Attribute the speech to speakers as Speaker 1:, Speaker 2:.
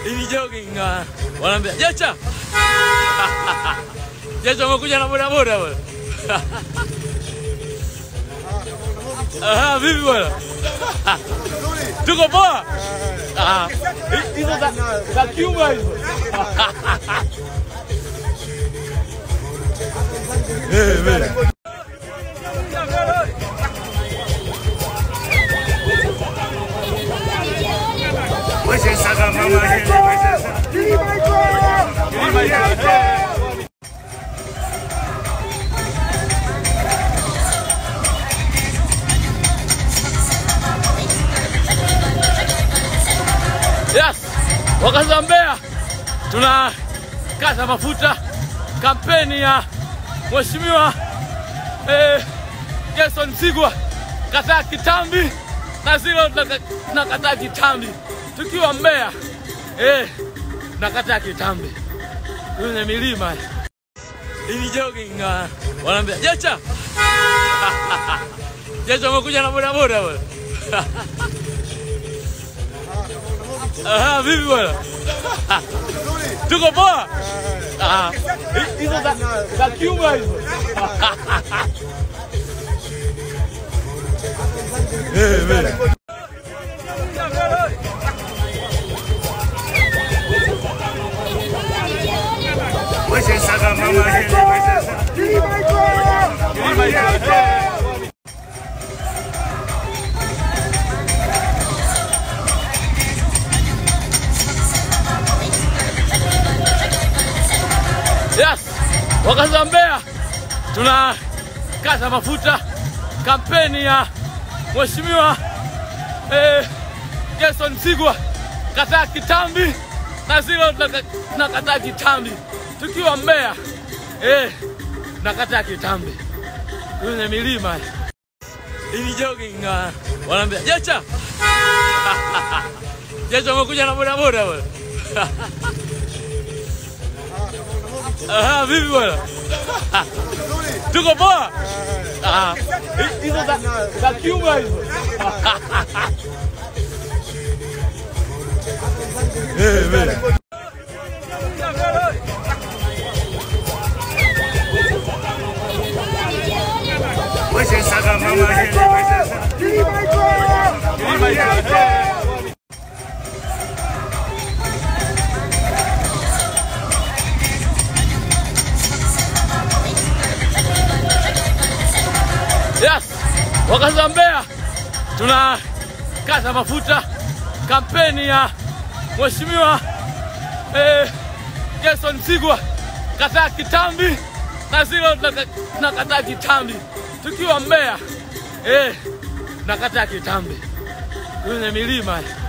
Speaker 1: ili jogging uh, wanaambia Jecha Jecha umekuja na bodaboda bwana Aha, vipi bwana? Tuko poa? Ah, hizo za za Cuba hizo. Eh, bwana.
Speaker 2: Wesensaka mama hende wesensaka.
Speaker 1: Yes, wakazi wa Mbeya tuna kata mafuta kampeni ya Mheshimiwa eh, Gerson Msigwa kataa kitambi na zilo na kataa kitambi tukiwa Mbeya eh, nakataa kitambi kwenye milima ili jogging uh, wanaambia Jecha Jecha umekuja na bodaboda bwana Aha, vipi bwana? Tuko poa? Ah, hizo za za Cuba hizo. Eh, bwana.
Speaker 2: Wesensaka mama hende wesensaka.
Speaker 1: Yes, wakazi wa Mbeya tuna kata mafuta kampeni ya Mheshimiwa eh, Gerson Msigwa kataa kitambi na zilo na kataa kitambi tukiwa Mbeya eh, nakataa kitambi kwenye milima ili jogging uh, wanaambia Jecha Jecha umekuja na bodaboda bwana Aha, vipi bwana? Tuko poa? Ah, hizo za za Cuba hizo. Eh, bwana.
Speaker 2: Wesensaka mama hende wesensaka.
Speaker 1: Yes, wakazi wa Mbeya tuna kata mafuta kampeni ya Mheshimiwa eh, Gerson Msigwa kataa kitambi na zilo na kataa kitambi tukiwa Mbeya eh, nakataa kitambi kwenye milima